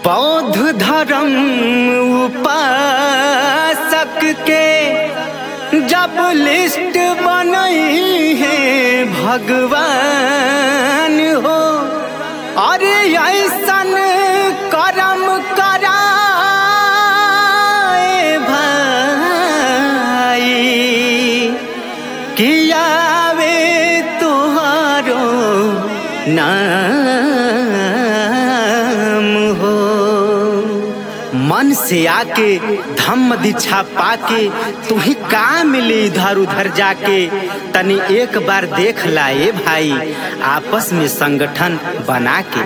बौद्ध धर्म उपासक के जब लिस्ट बनई है भगवान हो अरे ऐसन करम कराए भाई कियावे तुहारो नाम हो मन से आके धम्म दीक्षा पाके तुम्ही का मिली इधर उधर जाके तनी एक बार देख लाए भाई आपस में संगठन बना के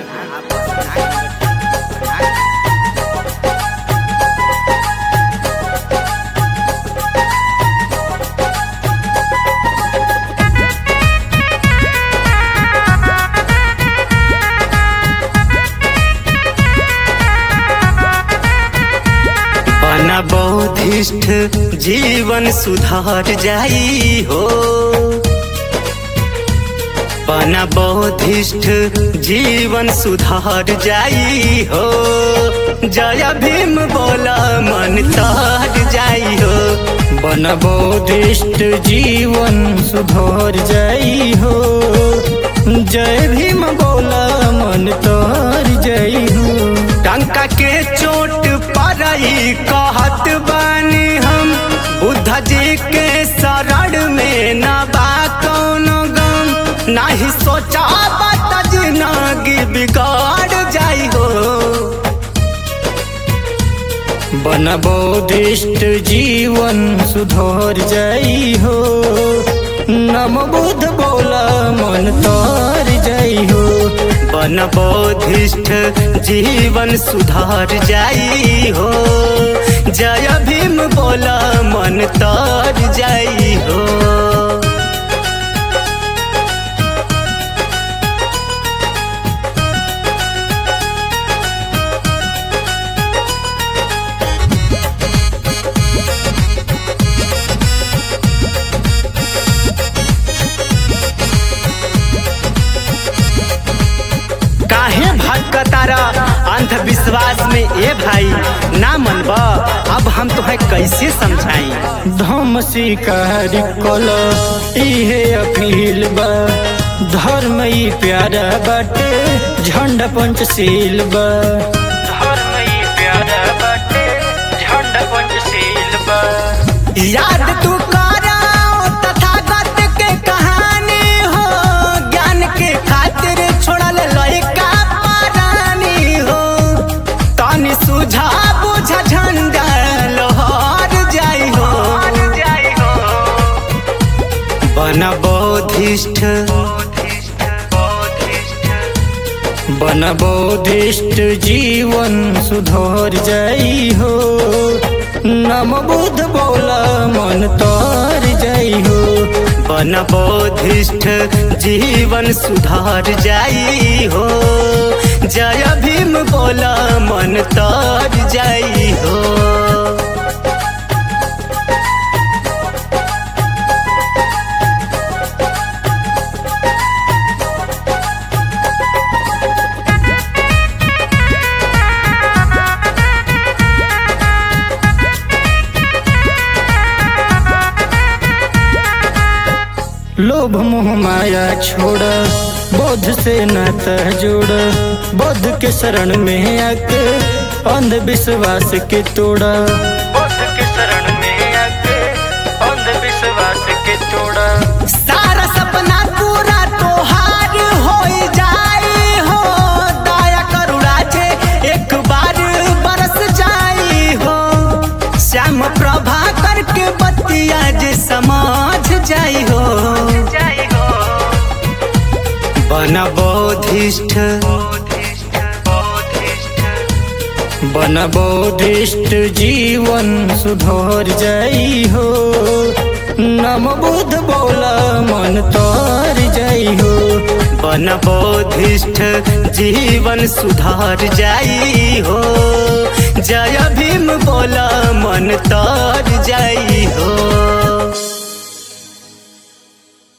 बना बौद्धिष्ठ जीवन सुधार जाई हो बना बौद्धिष्ठ जीवन सुधार जाई हो जय भीम बोला मन तार जाई हो बन बौद्धिष्ट जीवन सुधर जाई हो जय भीम बोला मन तर जाई हो टंका के चोट परई कहत बानी हम बुद्ध जी के शरण में न बा कौनो गम नाही सोचा बात जिंदगी बिगाड़ जाई हो बन बौद्धिष्ट जीवन सुधर जाई हो नम बुद्ध बोला मन तर जाई हो बन बौद्धिष्ठ जीवन सुधार जाई हो जय भीम बोला मन तर जाई हो काहे भटकतारा अंधविश्वास में ए भाई ना मनबा अब हम तुम्हें कैसे समझाई धम शिकार कल इहे अपील बा धर्म ई प्यारा बाटे झंडा पंचशील बा धर्म ई प्यारा बाटे झंडा पंचशील बा याद तू कराओ तथागत के कहानी हो ज्ञान के खातिर छोड़ल लइका पारानी हो तनी सुझा बुझ झंडा लोहर जाई हो बन बौद्धिष्ठ बन बौद्धिष्ट जीवन सुधर जाई हो नम बुद्ध बोला मन तर जाई हो बन बौद्धिष्ठ जीवन सुधार जाई हो जय भीम बोला मन तर जाई हो लोभ मोह माया छोड़ बोध से नाता जोड़ बोध के शरण में आके अंधविश्वास के तोड़ा बोध के शरण में आके अंधविश्वास के तोड़ा सारा सपना पूरा तोहार हो जाई हो दया करुणा जे एक बार बरस जाई हो श्याम प्रभा करके बतिया जे समझ जाई हो बन बौद्धिष्ठ बन बौद्धिष्ट जीवन सुधर जाई हो नम बुद्ध बोला मन तर जाई हो बन बौद्धिष्ठ जीवन सुधार जाई हो जय भीम बोला मन तर जाई हो